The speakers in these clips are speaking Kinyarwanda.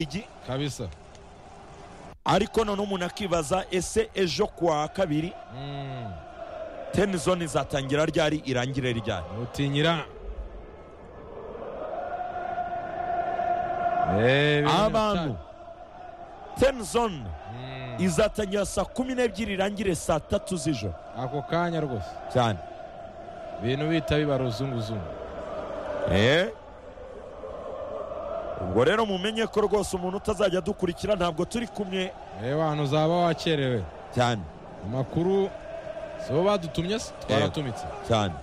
ligi kabisa ariko none umuntu akibaza ese ejo kuwa kabiri Mm. tenizoni izatangira ryari irangire ryari utinyira abantu tenizoni izatangira saa kumi n'ebyiri irangire saa tatu z'ijoro ako kanya rwose cyane ibintu bita biba ruzunguzungu Eh? ubwo rero mumenye ko rwose umuntu utazajya dukurikira ntabwo turi kumwe yewe ahantu uzaba wakerewe cyane amakuru si bo badutumye se twaratumitse cyane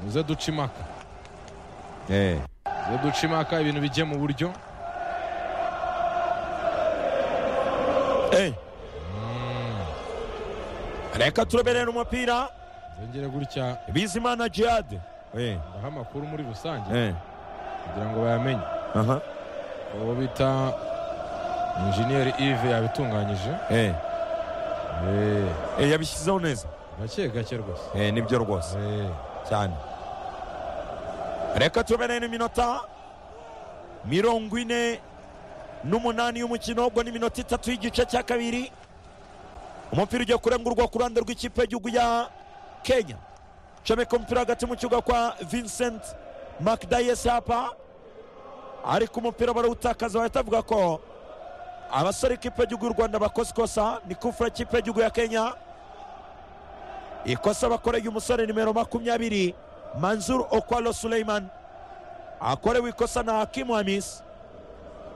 muze duce impaka Eh. muze duce impaka ibintu bijye mu buryo Eh. reka tureberere umupira zongere gutya bizimana jihad Eh. baha amakuru muri rusange Eh. kugira ngo bayamenye aha uwo bita injeniyeri ive yabitunganyije Eh. Eh, Eh, yabishyizeho neza gake gake rwose Eh, nibyo rwose Eh, cyane reka tubereye iminota mirongo ine n'umunani y'umukino ubwo ni iminota itatu y'igice cya kabiri umupira ugiye kurengurwa ku ruhande rw'ikipe y'igihugu ya kenya comeka umupira hagati mu kibuga kwa vincent makdayes hapa ariko umupira barawutakaza bahita bavuga ko abasore ikipe y'igihugu y'u rwanda bakoze ikosa ni kufura ikipe y'igihugu ya kenya ikosa bakoreye umusore nimero makumyabiri manzur okwalo suleiman akorewe ikosa na hakimu hamis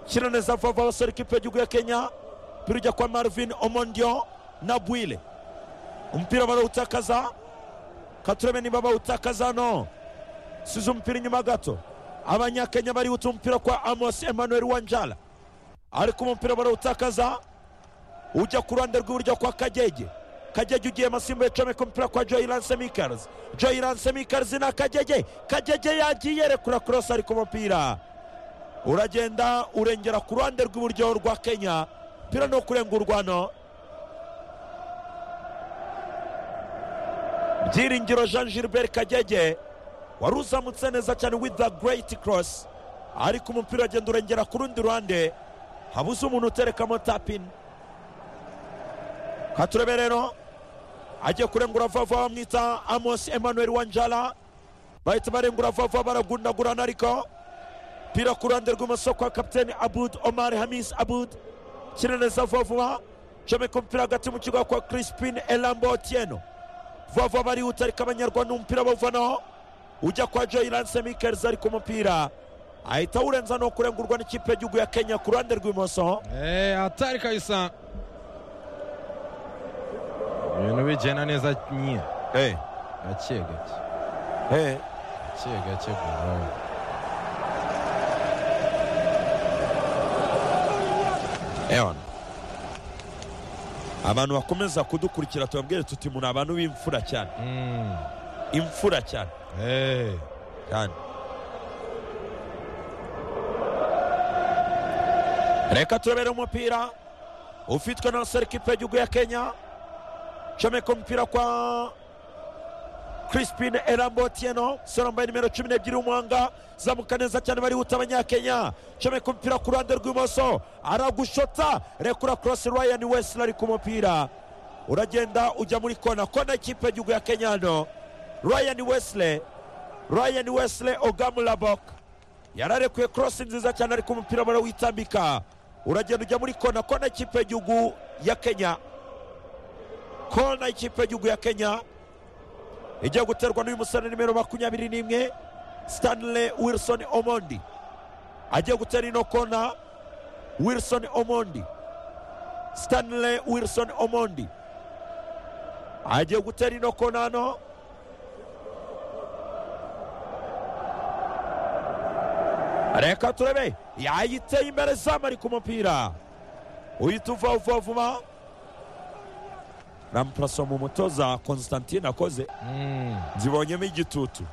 shyira neza vuba vuba abasore ikipe y'igihugu ya kenya umupira ujya kwa marvin omondio na bwile umupira barawutakaza katurebe niba bawutakaza no size umupira inyuma gato abanyakenya barihuta umupira kwa amos emmanuel wanjala ariko umupira barawutakaza ujya ku ruhande rw'iburyo kwa kagege kagege ugiye amasimba yacomeka umupira kwa joyiranse mikarzi joyiranse mikarzi na kagege kagege yagiye rekura korosi ariko umupira uragenda urengera ku ruhande rw'iburyo rwa kenya umupira ni ukurengurwa hano byiringiro jean gilbert kagege wari uzamutse neza cyane with the great cross ariko umupira uragenda urengera ku rundi ruhande habuze umuntu uterekamo tapini katurebe rero agiye kurengura vuba vuba bamwita amos emmanuel wanjala bahita barengura vuba vuba baragundagurana ariko pira ku ruhande rw'ibumoso kwa kapiteni abud omar hamis abud kina neza vuba vuba comeka umupira hagati mu kigo kwa crispin elambo otieno vuba vuba barihuta ariko abanyarwanda umupira bawuvanaho ujya kwa joyiranse mikels ariko umupira ahita awurenza no kurengurwa n'ikipe y'igihugu ya kenya ku ruhande rw'ibumoso Eh, hatari kabisa ibintu bigenda neza nye hey. gake gake hey. gake gake bwawe Ewan. abantu bakomeza kudukurikira tubabwire tuti muri abantu b'imfura cyane Mm. imfura cyane Eh, cyane reka turebere umupira ufitwe na serikipe y'igihugu ya kenya comeka umupira kwa crispin erambotieno sore wambaye nimero cumi n'ebyiri w'umuhanga zamuka neza cyane barihuta abanyakenya comeka umupira ku ruhande rw'ibumoso aragushota rekura korosi ryan wesley ari ku mupira uragenda ujya muri kona kona y'ikipe y'igihugu ya kenya hano ryan wesley ryan wesley ogamulabok yararekuye korosi nziza cyane ariko umupira barawitambika uragenda ujya muri kona kona y'ikipe y'igihugu ya kenya kona y'ikipe y'igihugu ya kenya igiye guterwa n'uyu musore nimero makumyabiri n'imwe stanley wilson omondi agiye gutera ino kona wilson omondi stanley wilson omondi agiye gutera ino kona hano reka turebe yayiteye imbere zamu ari ku mupira uhita uva vuba vuba rampuraso mu mutoza constantine akoze mm. zibonyemo igitutu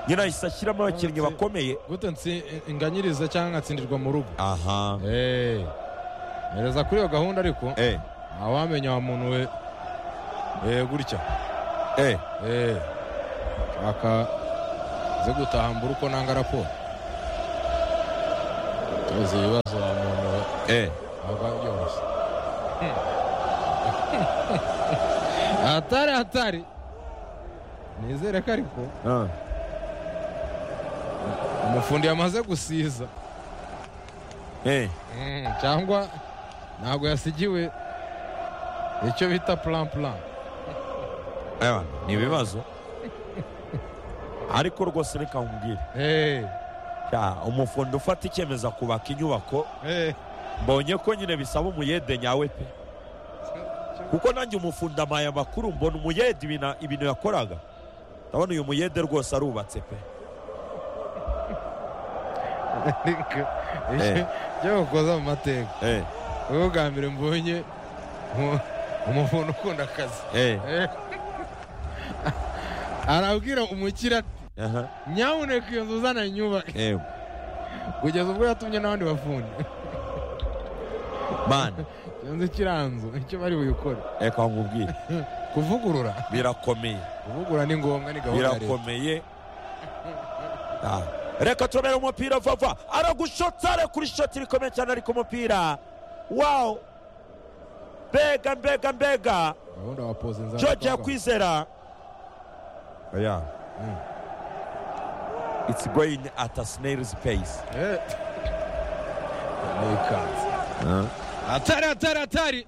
nyine ahise ashyiramo abakinnyi bakomeye gute ntsi inganyiriza cyangwa nkatsindirwa mu rugo aha Eh, mereza kuri iyo gahunda ariko eh ntawamenya wa muntu we Eh, gutya eh Eh, shaka ze gutahambura uko nanga raporo izi ibibazo umuntu we aba byoroshye hatari hatari nizere ko ariko Ah. umufundi yamaze gusiza Eh. Mm, cyangwa ntabwo yasigiwe icyo bita plan plan Eba, ni ibibazo ariko rwose reka nkubwire Eh, Ya, umufundi ufata icyemezo kubaka inyubako eh, mbonye ko nyine bisaba umuyede nyawe pe kuko nanjye umufundi amaye amakuru mbona umuyede ibintu- ibintu yakoraga ndabona uyu muyede rwose arubatse pe ariko Eh. ibyo- ibyo mukoza mu mateka eh, wowe bwa mbere mbonye mu- umuntu ukunda akazi eh, Eh. arabwira umukire ati aha, nyabuneka iyo nzu uzana nyubake eh, kugeza ubwo yatumye n'abandi bafundi man iyo nzu ikiranzu icyo bari buyikore reka nkubwire kuvugurura birakomeye kuvugurura ni ngombwa ni gahunda ya leta birakomeye Ah, reka turabera umupira vava aragushotsa rekura ishoti rikomeye cyane ariko umupira wawo mbega mbega mbega gahunda wa poze nzara george twavuga. yakwizera yeah. Mm. it's going at a snail's pace Eh. ni ikanzu atari atari atari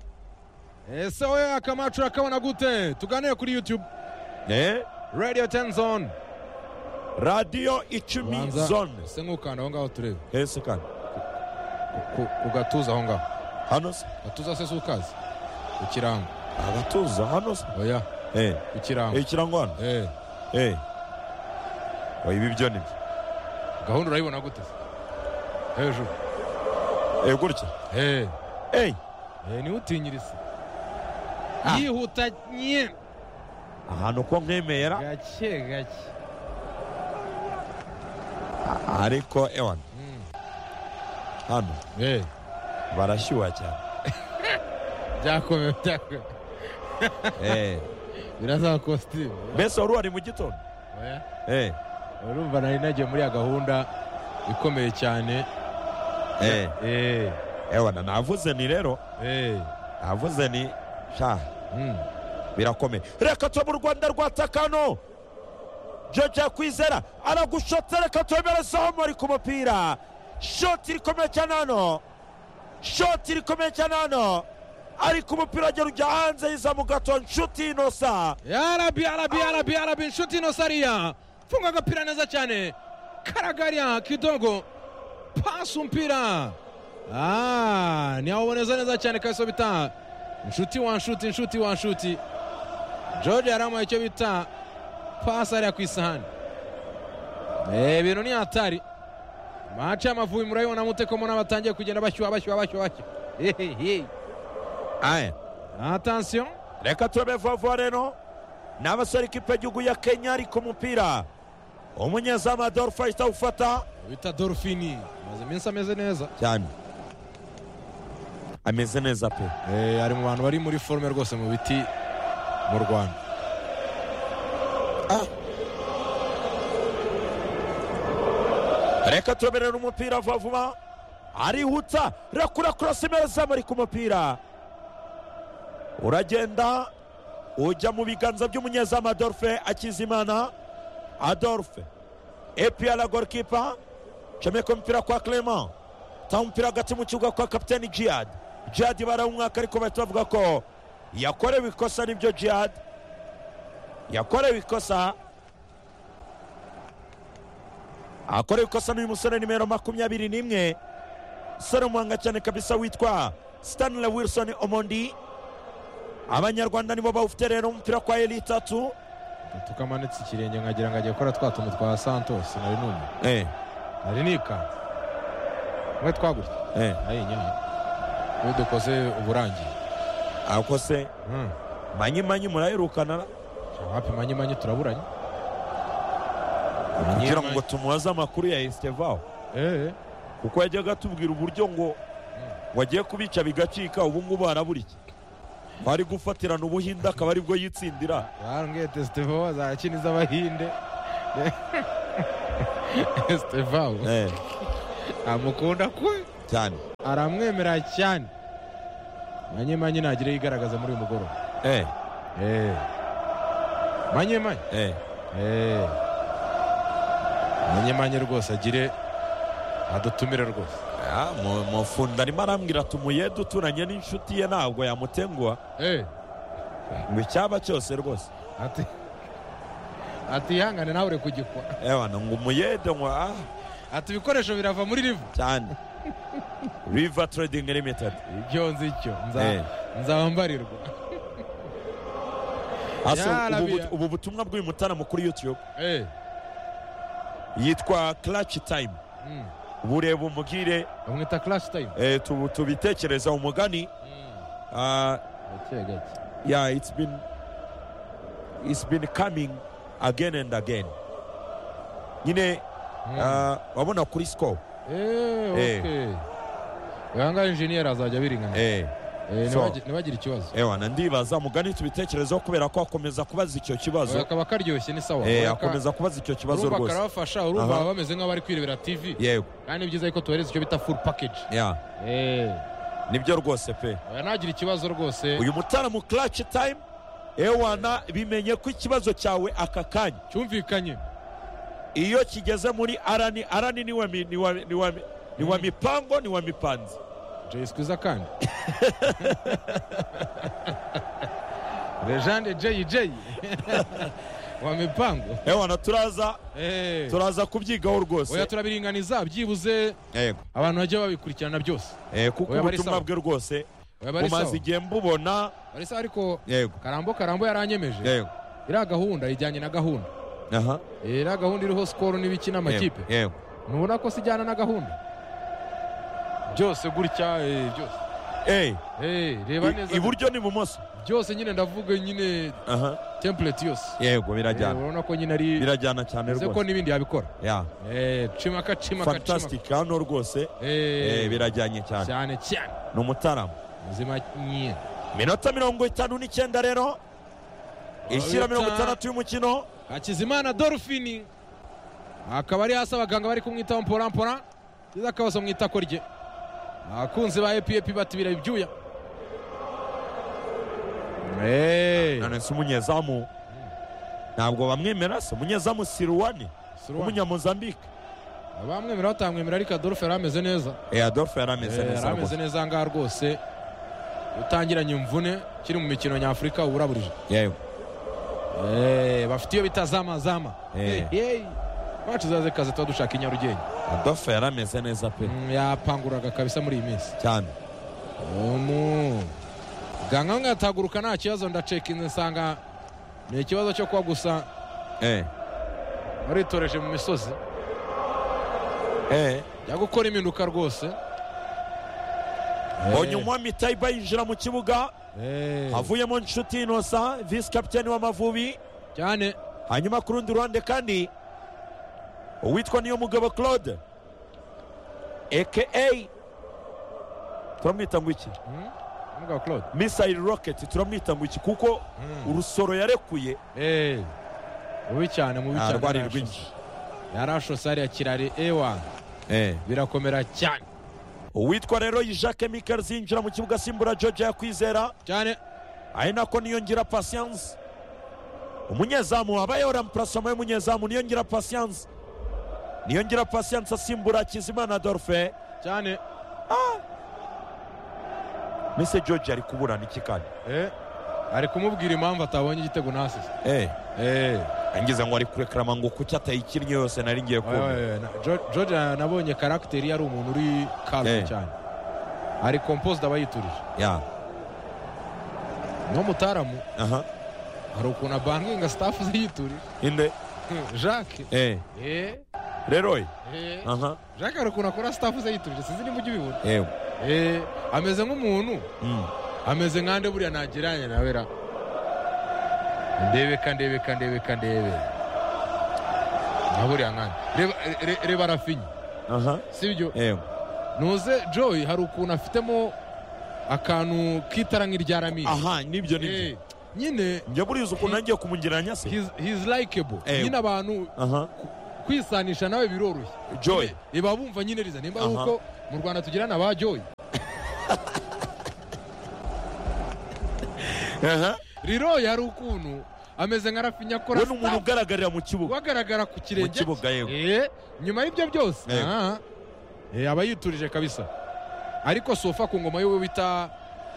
ese wowe akamacu urakabona gute tuganire kuri youtube eh? radio ten zone radiyo icumi Banza, zone ese nk'ukanda aho ngaho turebe hese kandi ku- ku gatuza aho ngaho hano se gatuza se si ukazi ku kirango agatuza hano se oya eh. ku kirango ikirango hano Eh, eh. oya ibi byo ni byo gahunda urayibona gute se? hejuru Eh, gutya Eh, Eh. eh, niwe utinyirisa Ah. yihuta nye ahantu ko nkemera gake gake ariko ewana hano Eh, barashyuha cyane byakomeye byakomeye Eh, birazaba kositimu mbese wari wari mu gitondo oya Eh, urumva nari nagiye muri ya gahunda ikomeye cyane eh, Eh, ewana navuze ni rero eh, navuze ni sha mm. birakomeye reka tube mu rwanda rwa takano jojo yakwizera aragushotse reka tuberezaho ari ku mupira shoti rikomeye cyane hano shoti rikomeye cyane hano ariko umupira agera ujya hanze yizamu gato nshuti inosa ya rabi ya rabi ya rabi ya rabi inshuti ino sariya funga agapira neza cyane karagaria kidogo pasi umpira Ah, ni awuboneza neza cyane kaso bita inshuti wa nshuti inshuti wa nshuti george yaramuha icyo bita pasi ariya ku isahani Eh, ibintu ni hatari mace y'amavubi murabibona mute ko mbona batangiye kugenda bashyuha bashyuha bashyuha bashyuha Hehehe. aya attention reka tube vuba rero ni abasore ikipe y'igihugu ya kenya ariko umupira umunyezamu adolphe ahita awufata bita dorfini amaze iminsi ameze neza cyane ameze neza pe Eh, ari mu bantu bari muri forume rwose mu biti mu rwanda reka tureberera umupira vuba vuba arihuta rakura kurasa imezamu ari ku mupira uragenda ujya mu biganza by'umunyezamu adolphe akizimana adolphe epr gorikipa comeka umupira kwa clement ta umupira hagati mu kibuga kwa kapiteni jihad jihad barawumwaka ariko bahita bavuga ko yakorewe ikosa nibyo jihad yakorewe ikosa akorewe ikosa n'uyu musore nimero makumyabiri n'imwe musore umuhanga cyane kabisa witwa stanley wilson omondi abanyarwanda nibo bawufite rero umupira kwa eri itatu tukamanitse ikirenge nkagira ngo agiye gukora twa tuntu twa santos nari numwe eh, nari nikanze mwe twagutse eh, ayinyana iyo dukoze uburangiye ako se Mm. manyimanyi murayirukana wapi manyimanyi turaburanye kugira ngo tumubaze amakuru ya esitevao Eh, eh. kuko yajyaga atubwira uburyo ngo wagiye kubica bigacika ubu ngubu harabura iki bari gufatirana ubuhinde akaba aribwo yitsindira barambwiye tesitevo azakina iz'abahinde tesitevo eh. amukunda kwe cyane aramwemera cyane manyemanyi ntagire yigaragaza muri uyu mugoroba eh Eh. manyemanyi eh Eh. manyemanyi rwose agire adutumire rwose Ah, mu- mufundi arimo arambwira tumuye duturanye n'inshuti ye ntabwo yamutenguha Eh. ngo icyaba cyose rwose ati ati ihangane nawe uri kugikwa ebana ngo umuyede ngo ah ati ibikoresho birava muri rivu cyane riva trading limited ibyo nzi icyo nza Eh. nzambarirwa Ase, Ya ubu, Rabia. but- ubu butumwa bw'uyu mutaramo kuri youtube Eh. yitwa clutch time Mm. bureba umugire bamwita clash time eh, tubu- tubitekereza umugani Ah, gake gake yeah it's been it's been coming again and again nyine Mm. ah, wabona kuri score Eh, Eh. okay. Uyu ngahe injeniyeri azajya abiringana eh Eh, so- ntibagi- ntibagire ikibazo ewa na ndibaza mugani tubitekerezaho kubera ko akomeza kubaza icyo Oya, kibazo kaba karyoshye ni sawa eh Oya, ka- akomeza kubaza icyo kibazo urumva rwose karabafasha urumva Aha. bameze nk'abari kwirebera tv yego kandi ni byiza yuko tubahereza icyo bita full package yeah Eh, nibyo rwose pe oya, ntagire ikibazo rwose uyu mutaramo clutch time ewana bimenye ko ikibazo cyawe aka kanya cyumvikanye iyo kigeze muri arani arani ni wa mi- ni wa ni wa ni wa Mm. mipango ni wa mipanzi jay sikuza kandi lejande jay jay wa mipango ewana turaza Eh, turaza kubyigaho oya rwose turabiringaniza byibuze yego abantu bajya babikurikirana byose eh kuko Oya, bari ubutumwa sawa. bwe rwose Oya, bari sawa. bumaze igihe mbubona bari sawa ariko yego karambo karambo yaranyemeje yego iriya gahunda ijyanye na gahunda aha Eh, iriya gahunda iriho sikoro n'ibiki n'amakipe yego, yego ntubona ko se ijyana na gahunda byose gutya eh, byose eh Eh, reba i- neza iburyo n'ibumoso byose nyine ndavuga nyine aha template yose yego Eh, birajyana urabona ko nyine ari birajyana cyane bivuze ko rwose n'ibindi yabikora ya Eh, cimaka cimaka cimaka fantastic hano rwose eh Eh, birajyanye cyane cyane cyane ni umutaramo ubuzima nyine minota mirongo itanu n'icyenda rero ishyira Minota- mirongo itandatu y'umukino hakizimana dorufini akaba ari hasi abaganga bari kumwitaho mporampora byiza akabazo mu itako rye abakunzi ba epi epi batibira ibyuya Eh, none se umunyezamu ntabwo bamwemera se umunyezamu siruwani Siruwani. w'umunyamozambike abamwemera batamwemera ariko adolphe yari ameze neza eh adolphe yari ameze Eh, neza yari ameze rwose neza aha ngaha rwose utangiranye imvune kiri mu mikino nyafurika uburaburije yego Eh, bafite iyo bita zamazama Eh. bacu zaze kazi tuba dushaka i nyarugenge adolphe yari ameze neza pe Mm, yapanguraga kabisa muri iyi minsi cyane umu ganga we nkataguruka nta kibazo ndacekinze nsanga ni ikibazo cyo kuba gusa eh waritoreje mu misozi eh jya gukora impinduka rwose mbonye umwami tayiba yinjira mu kibuga Eh, havuyemo inshuti inosa visi kapiteni w'amavubi cyane hanyuma ku rundi ruhande kandi uwitwa niyo mugabo claude aka turamwita ngo iki Mm, umugabo Claude. misayili roketi turamwita ngo iki kuko Mm. urusoro yarekuye Eh, mubi cyane mubi Ah, cyane rwari yarashotse. rwinshi. yarashotse hariya kirari ewa birakomera cyane uwitwa rero yijake mikeli zinjira mu kibuga asimbura george yakwizera cyane ari nako niyongira pasiyanse umunyezamu habayeho rampurasoma y'umunyezamu niyongira pasiyanse niyongira pasiyanse asimbura hakizimana dorfe cyane mbese george ari kuburana iki kandi Eh, ari kumubwira impamvu atabonye igitego nasise Eh. Eh, angize ngo ari kurekera amangu kuki atayikinnye yose nari ngiye oya, kumva oya, na- Jo- George na- nabonye karagiteri yari umuntu uri Eh. karume cyane ari komposite aba yiturije ya n'umutaramu aha hari ukuntu abanginga sitafu ze yiturije inde jacques eh Eh, rero ye eh, aha jacques hari ukuntu akora sitafu ze yiturije sinzi niba ujya ubibona yego Eh, ameze nk'umuntu Mm. ameze nkande buriya ntagereranya nawe ra ndebeka ndebeka ndebeka ndebe nka buriya nkande reba re- reba rafinya aha si byo yego ntuze joy hari ukuntu afitemo akantu k'itara nk'irya ramiye aha nibyo nibyo Eh, nyine njya buriya ukuntu nagiye kumugereranya se he's, he's likable Eh. nyine abantu aha ku- kwisanisha nawe biroroshye joy iba bumva nyine riza nimba ari Aha. uko mu rwanda tugira na ba joyi aha riro yari ukuntu ameze nka rafinya akora we ni umuntu sitaffu, ugaragarira mu kibuga wagaragara ku mu kirenge kibuga yewe Eh, nyuma y'ibyo byose Yego. aha. Eh, aba yiturije kabisa ariko sofa ku ngoma y'uwo bita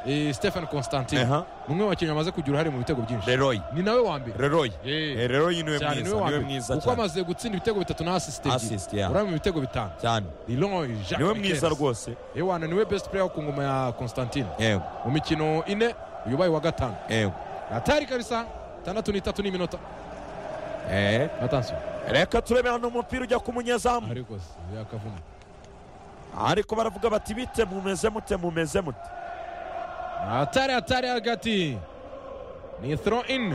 eh, stephen constantin Aha. ni umwe mu bakinnyi bamaze kugira uruhare mu bitego byinshi leroy ni nawe wa mbere leroy Eh, Eh, leroy niwe cyane mwiza niwe wa niwe mbere mwiza kuko cyane amaze gutsinda ibitego bitatu na asisite Assist, yeah. urabona mu bitego bitanu cyane Leroy Jacques niwe Miquelez. mwiza rwose Ewana niwe best player ku ngoma ya Constantine yewe mu mikino ine uyu ubaye wa gatanu yewe atari kabisa itandatu n'itatu n'iminota eh atansiyo reka turebe hano umupira ujya ku munyezamu ariko se, yakavuna ariko baravuga bati bite mumeze mute mumeze mute atari atari hagati ni throw in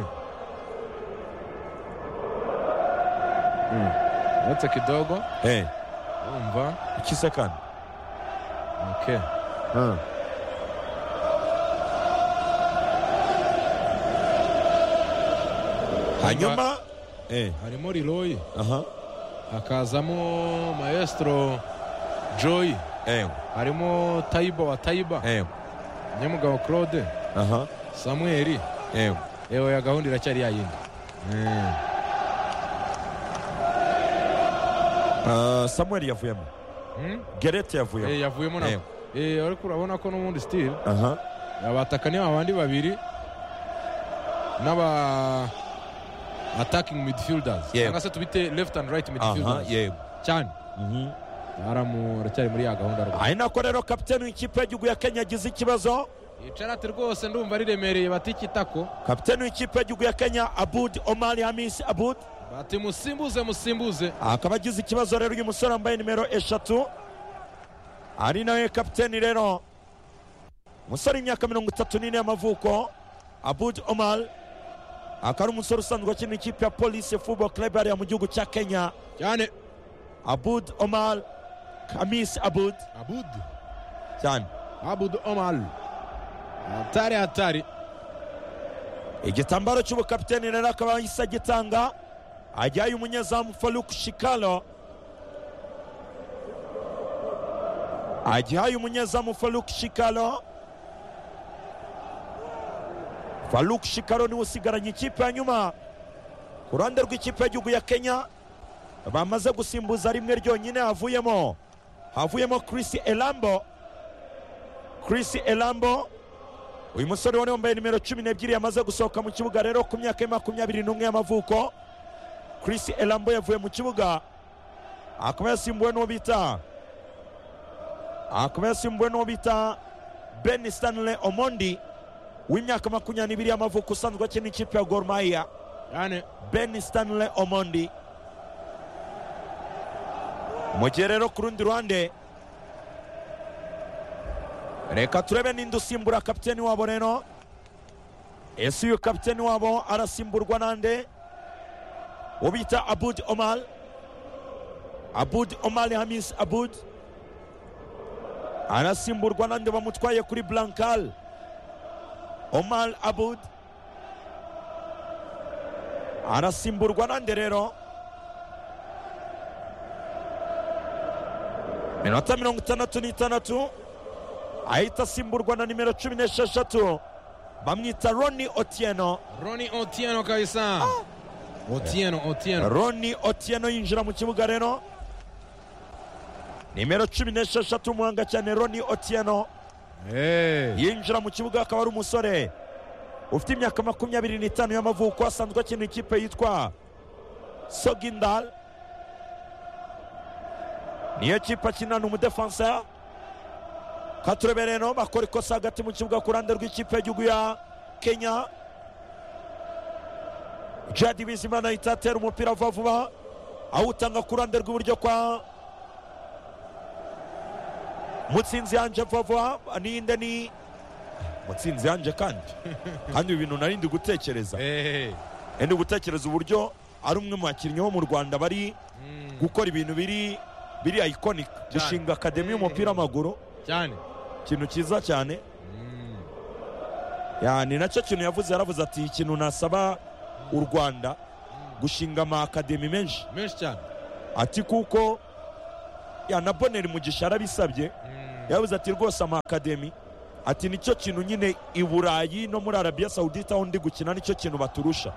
uretse kidogo eh umva ikise kandi okay. hanyuma eh harimo riroyi aha hakazamo maestro joy eh harimo tayiba wa tayiba eh nyamugabo claude aha samueli eh ewe ya gahunda iracyari yayindi Ah, samuel yavuyemo Hmm? gerete yavuyemo Eh, yavuyemo nako Eh, ariko urabona ko n'ubundi stile aha abataka ni abandi babiri n'aba attacking midfielders Yego. cyangwa se tubite left and right aha midfielders yego cyane Mhm. aramu aracyari muri ya gahunda rwose ari nako rero kapiteni w'ikipe y'igihugu ya kenya agize ikibazo icarate rwose ndumva riremereye batikitako kapiteni w'ikipe y'igihugu ya kenya abud omari hamisi abud bati musimbuze musimbuze akaba agize ikibazo rero uyu musore wambaye nimero eshatu ari nawe kapiteni rero umusore w'imyaka mirongo itatu n'ine y'amavuko abud omar akaba ari umusore usanzwe akina ikipe ya polisi fubo club hariya mu gihugu cya kenya cyane abud omar kamis abud abud cyane abud omar hatari hatari igitambaro cy'ubukapiteni rero akaba yahise agitanga ajyayo umunyezamu faruk shikalo ajyayo umunyezamu faruk shikalo faruk shikalo niwe usigaranye ikipe ya nyuma ku ruhande rw'ikipe y'igihugu ya kenya bamaze gusimbuza rimwe ryonyine havuyemo havuyemo chris elambo chris elambo uyu musore ubona wambaye nimero cumi n'ebyiri yamaze gusohoka mu kibuga rero ku myaka ya makumyabiri n'umwe y'amavuko chris elambo yavuye mu kibuga akaba yasimbuwe n'uwo bita akaba yasimbuwe n'uwo bita ben stanley omondi w'imyaka makumyabiri n'ibiri y'amavuko usanzwe akina ikipe ya gor mahia cyane ben stanley omondi mu gihe rero ku rundi ruhande reka turebe ninde usimbura kapiteni wabo rero ese uyu kapiteni wabo arasimburwa nande uwo bita abud omar abud omar hamis abud arasimburwa nande bamutwaye kuri blankal omar abud arasimburwa nande rero minota mirongo itandatu n'itandatu ahita asimburwa na nimero cumi n'esheshatu bamwita roni otieno roni otieno kabisa otieno otieno roni otieno yinjira mu kibuga rero nimero cumi n'esheshatu umuhanga cyane roni otieno Hey. yinjira mu kibuga akaba ari umusore ufite imyaka makumyabiri n'itanu y'amavuko asanzwe akina ikipe yitwa sogindal niyo kipe akinana umudefansa ka turebe rero bakora ikosa hagati mu kibuga ku ruhande rw'ikipe y'igihugu ya kenya jadi bizimana ahita atera umupira vuba vuba awutanga ku ruhande rw'iburyo kwa mutsinzi yanje vuba vuba ninde ni mutsinzi yanje kandi kandi ibi bintu nari ndi gutekereza Hey. ndi gutekereza uburyo ari umwe mu bakinnyi bo mu rwanda bari Mm. gukora ibintu biri biri iconic gushinga akademi y'umupira w'amaguru cyane ikintu cyiza cyane Mm. Ya, ni nacyo kintu yavuze yaravuze ati ikintu nasaba u rwanda gushinga amakademi menshi menshi cyane ati kuko ya na boneri mugisha arabisabye yabuze ati rwose amakademi ati nicyo kintu nyine i burayi no muri arabiya sawudita aho ndi gukina nicyo kintu baturusha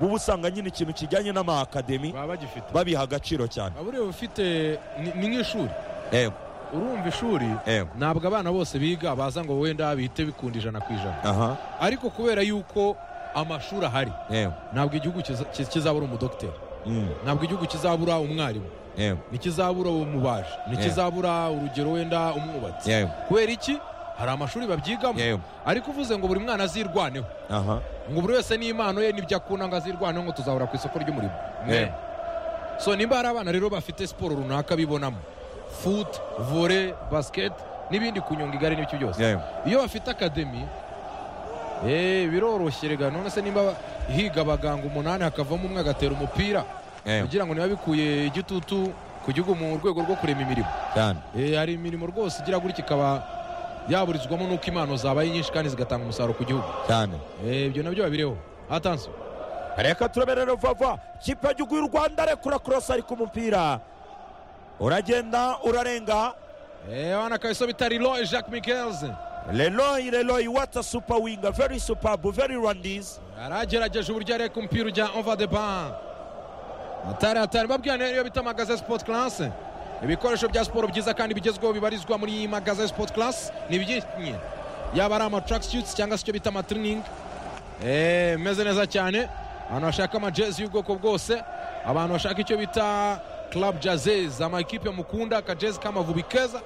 buba usanga nyine ikintu kijyanye n'amakademi baba bagifite babiha agaciro cyane buriya uba ufite ni- ni nk'ishuri yego urumva ishuri yego ntabwo abana bose biga baza ngo wenda bihite bikunda ijana ku ijana aha ariko kubera yuko amashuri ahari yego ntabwo igihugu kiza- kiz- kizabura umudogiteri Mm, ntabwo igihugu kizabura umwarimu yego ntikizabura umubaji ntikizabura urugero wenda umwubatsi yego kubera iki hari amashuri babyigamo yego ariko uvuze ngo buri mwana azirwaneho aha ngo buri wese n'impano ye n'ibyo akunda ngo azirwaneho ngo tuzahura ku isoko ry'umurimo Yeah. Ne. so nimba hari abana rero bafite siporo runaka bibonamo futi vore basiketi n'ibindi kunyonga igare n'ibyo byose yego iyo bafite akademi eh, biroroshye rega none se nimba higa abaganga umunani hakavamo umwe agatera umupira yego kugira ngo niba bikuye igitutu ku gihugu mu rwego rwo kurema imirimo cyane Eh, hari imirimo rwose igira gutya ikaba yaburizwamo n'uko impano zabaye nyinshi kandi zigatanga umusaruro ku gihugu cyane Eh, ibyo nabyo babireho atanso reka turabere vava ikipe y'igihugu y'u rwanda rekura korosi ari ku mupira uragenda urarenga wana kabiso bitari roy jacques mikelze leroy leroy wata supa winga veri supabu veri randizi aragerageje uburyo areka umupira ujya ova de ba atari atari babwira niyo bita magaze sipoti karase ibikoresho bya siporo byiza kandi bigezweho bibarizwa muri iyi magaze sipoti karase ni ibyinshi yaba ari amataragisuti cyangwa se icyo bita amatiriningi eee meze neza cyane abantu bashaka amajezi y'ubwoko bwose abantu bashaka icyo bita club jazezi amakipe mukunda akajezi k'amavubi keza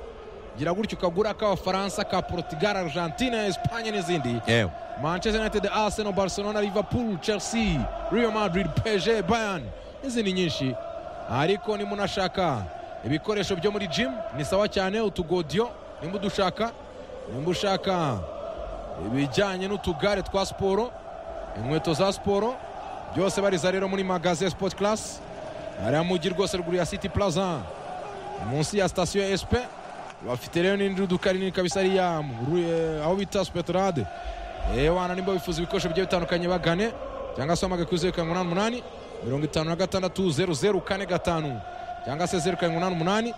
gira gutyo ukagura ak'abafaransa ka portugal argentine esipanye n'izindi yewe manchester united arsenal barcelona liverpool chelsea real madrid pg bayern n'izindi nyinshi ariko nimunashaka ibikoresho byo muri gym ni sawa cyane utugodiyo nimba udushaka nimba ushaka ibijyanye n'utugare twa siporo inkweto za siporo byose bariza rero muri magaze sport class hariya mugi rwose ruguru ya city plaza munsi ya sitasiyo ya sp bafite rero n'indi duka rinini kabisa hariya mu- eh, aho bita spetrade ewana nimba bifuza ibikoresho bigiye bitandukanye bagane cyangwa se wamage kuri zeru karindwi umunani umunani mirongo itanu na gatandatu zeru zeru kane gatanu cyangwa se zeru karindwi umunani umunani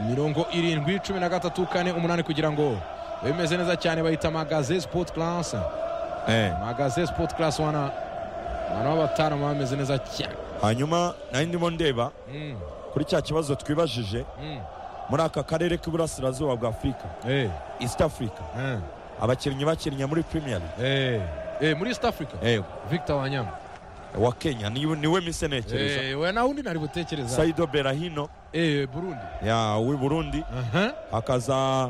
mirongo irindwi cumi na gatatu kane umunani kugira ngo bibe bimeze neza cyane bahita magaze sport class magaze sport class wana abantu b'abatanu baba bameze neza cyane hanyuma nari ndimo ndeba Mm, kuri cya kibazo twibajije mm. muri aka karere k'iburasirazuba bwa afurika Eh, east africa eh, abakinnyi bakinnye muri premier league eh. Eh, muri east africa yego victor wanyama wa kenya ni- niwe misenekereza Eh, we nawe undi nari butekereza saido berahino Eh, burundi ya w'i burundi Aha. hakaza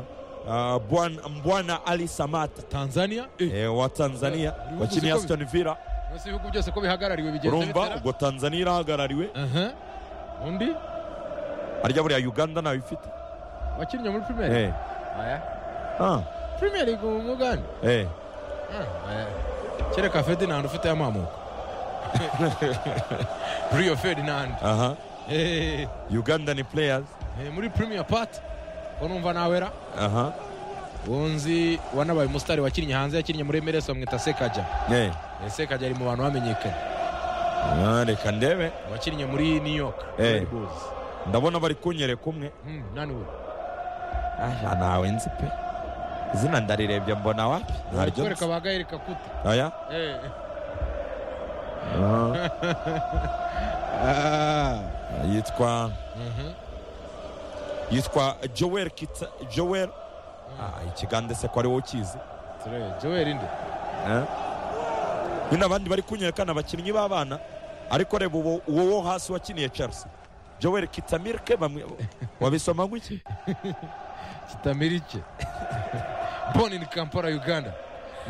ah, Bwana- mbwana ali samata tanzania Eh, eh, wa tanzania Yeah. wakinnye aston villa Nasi ibihugu byose ko bihagarariwe bigenze urumva ubwo tanzania irahagarariwe Aha. undi harya buriya uganda nayo ifite wakinnye muri primeri Eh, ah, primeri umugani eh. kereka ferdinand ufite amamuko rio ferdinand aha Eh, uganda ni players eh, muri premier part ko numva nawera aha wunzi wanabaye umusitari wakinnye hanze yakinnye muri emeresi bamwita sekaja Eh, Eh, sekaja ari mu bantu bamenyekanye ah, reka ndebe wakinnye muri new york Eh. Red Bulls. ndabona bari kunyereka umwe Hmm, nani we aha nawe nzi pe izina ndarirebye mbona wapi ntaryo nzi. kwereka bagahirika kuta aya Eh. Ah, yitwa Mhm. yitwa joel kita joel ah, ikigande se ko ari wowe ukizi Ture, joel inde Eh? nyine abandi bari kunyerekana abakinnyi b'abana ariko reba uwo uwo wo hasi wakiniye chelsea joel kitamirke bamwe wabisoma gutya kitamirike boni ni kampala uganda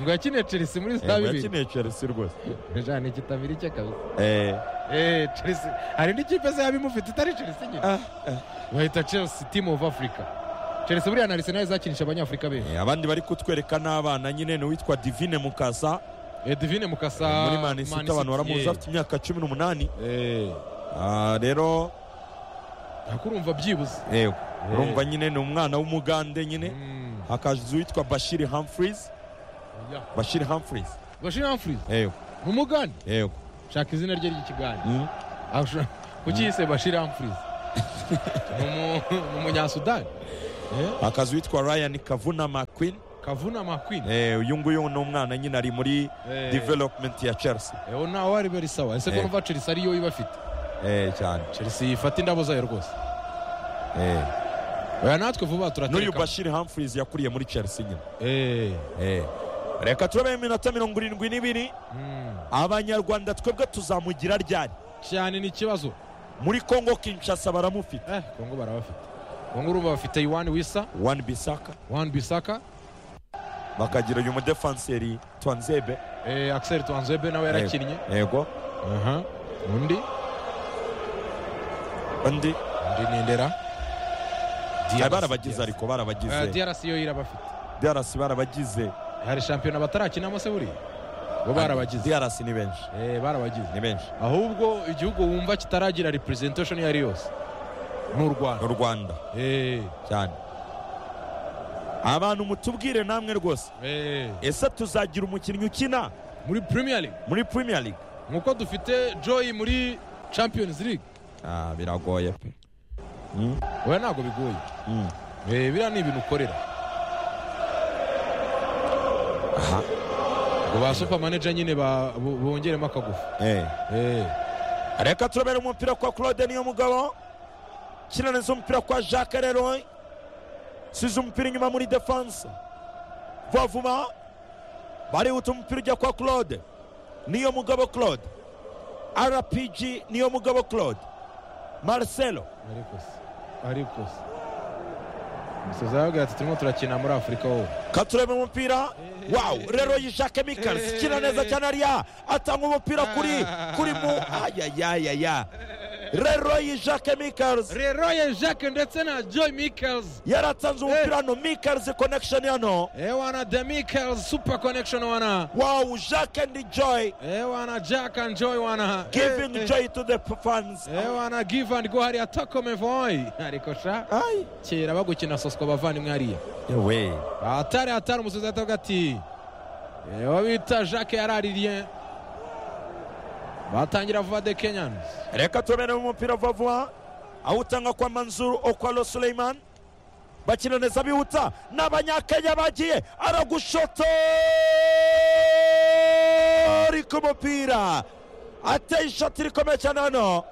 ngo yakiniye chelsea muri Eh, saa ngo bibiri yakiniye chelsea rwose ja ni kitamirike kabisa Eh, Eh, chelsea hari indi kipe se yabimufite itari chelsea nyine ah, ah. bahita chelsea team of africa chelsea buriya na arsenal zakinisha abanyafurika benshi Eh, abandi bari kutwereka n'abana nyine ni uwitwa divine mukasa edivine mukasa muri manisita abantu baramuzi afite imyaka cumi n'umunani Ah, rero ntakurumva byibuze eh, urumva nyine ni umwana w'umugande nyine Mm, hakaza uwitwa bashiri humphries yeah. bashiri humphries bashir humphries yego ni umugande yego shaka izina rye ry'ikigande Mm. Ashura- kuki yise bashir humphries ni umunyasudani Eh, akazi witwa ryan kavuna mcquin kavuna makwini eh, uyu nguyu ni umwana nyine ari muri Eh. development ya chelsea ewe ntawe ari beri sawa ese ko Eh. numva chelsea ariyo ibafite eh, cyane chelsea ifata indabo zayo rwose eh. oya natwe vuba n'uyu turatereka bashir humphries yakuriye muri chelsea nyine Eh, Eh. reka turabe iminota mirongo irindwi n'ibiri mm, abanyarwanda twebwe tuzamugira ryari cyane ni ikibazo muri congo kinshasa baramufite eh kongo barabafite kongo urumva bafite iwani wisa wan bisaka wani bisaka bakagira uyu mudefanseri twanzebe eh, axel twanzebe nawe yarakinnye yego aha undi undi undi ni ndera Ah, DRC, barabagize DRC. ariko Eh, barabagize DRC yo irabafite drc barabagize hari shampiyona batarakinamo se buriya bo barabagize drc ni benshi Eh, barabagize ni benshi ahubwo igihugo wumva kitaragira representation iyo ari yose ni u rwanda n'u rwanda Eh, cyane abantu mutubwire namwe rwose eh, ese tuzagira umukinnyi ukina muri premier league muri premier league nkuko dufite joy muri champions league ah biragoye pe Mm, oya ntabwo bigoye mm. Eh, biriya ni ibintu ukorera aha ngo ba super manager nyine ba- bo- bongeremo akagufa eh Eh, reka turabere umupira kwa claude niyo mugabo kinaniza umupira kwa jacques leroy size umupira inyuma muri defense vuba vuba barihuta umupira ujya kwa claude niyo mugabo claude rpg niyo mugabo claude marcelo ariko se ariko se umusoza yavuga ati turimo turakina muri afurika wowe katurebe umupira wawu rero yishake mikalisi kina neza cyane ariya atanga umupira kuri kuri mu ayayayaya rero yishake mikalisi reroye jacques ndetse na joy michaels yaratanze umupira hano mikalisi konekisheni hano ewana the michaels super connection wana wawu jake andi joy ewana jack and joy wana givingi joy to the fans ewana give and go hariya takomevoy ariko sha Ay. kera bagukina soswa bavandimwe hariya yewe atari atari umusozi atavuga ati ewa bita jacques yaraririye batangira vuba de kenyans reka turabere umupira vuba vuba awutanga kwa manzuru okwalo suleiman bakina neza bihuta n'abanyakenya bagiye aragushoto ari ku mupira ateye ishoti rikomeye cyane hano